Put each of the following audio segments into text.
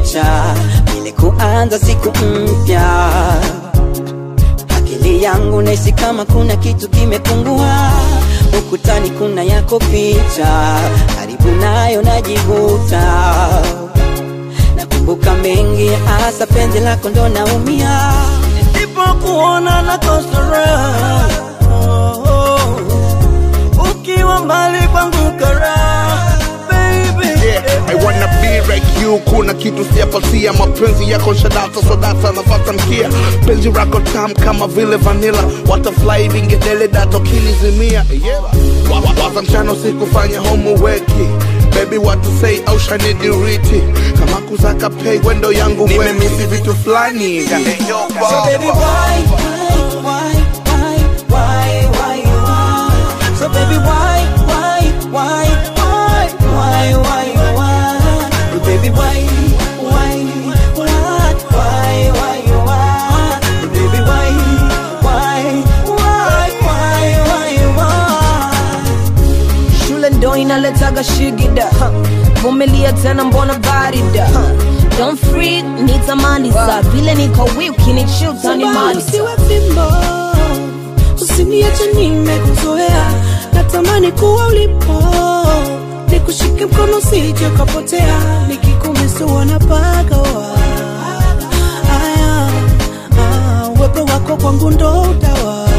picha vile kuanza siku mpya akili yangu nahisi kama kuna kitu kimepungua ukutani kuna yako picha karibu nayo najivuta nakumbuka mengi hasa penzi lako ndo naumia Nisipokuona nakosa raha ukiwa mbali kwangu karaha baby Yeah, I wanna be like you. Kuna kitu siyapatia, mapenzi yako shadata sodata nafata mkia, penzi rako tam kama vile vanilla, watafly vingedele dato kilizimia. Yeah. Wa- wa- Waza mchana usikufanya homework Baby what to say au shanidiriti kama kuzaka pay wendo yangu nimemisi vitu fulani So baby, why, why, why, why, why, why you want? So baby, why, why, why, why, why, why you want? So baby, why, why, what, why, why you want? So baby, why, why, why, why, why you want? shule ndo inaletaga shigida huh. vumilia tena mbona barida huh. don't freak nitamaliza vile niko wiki ni chill Samahani, tanimaliza usiwe fimbo, usiniache nimekuzoea, natamani kuwa ulipo, nikushike mkono usije ukapotea, nikikumisiwa na pagawa. Aya, ah, uwepo wako kwangu ndo utawa.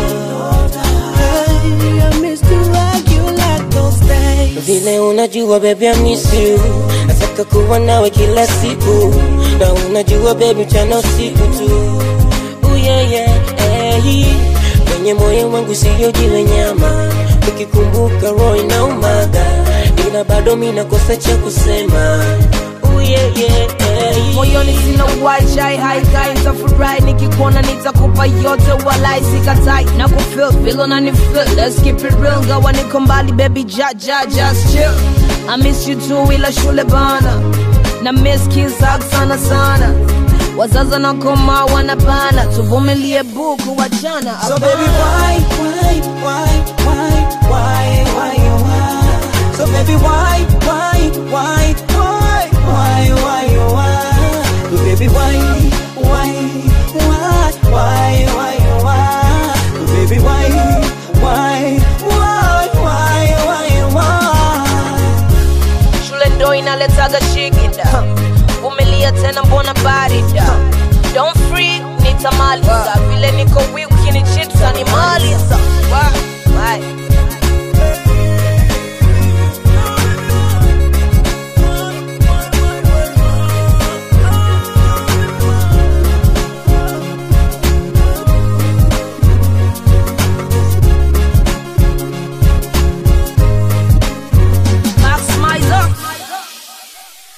Hey, I miss you like you like those days. vile unajua baby I miss you nataka kuwa nawe kila siku na unajua baby mchana usiku tu Ooh, yeah, yeah, hey. kwenye moyo wangu siyo jiwe nyama ukikumbuka roho inaumaga ila bado mi nakosa cha kusema Ooh, yeah, yeah, hey. moyoni sina uwajai haikai nitafurahi nikikuona nitakupa yote walai sikatai na kufil vile unanifil let's keep it real gawa niko mbali baby ja ja just chill I miss you too ila shule bana na miss kiss hug sana sana wazaza na koma wanabana tuvumilie buku wachana So baby, why, why, why, why, why, why you want? So baby, why, why, why, why, why, why you want? So baby, why,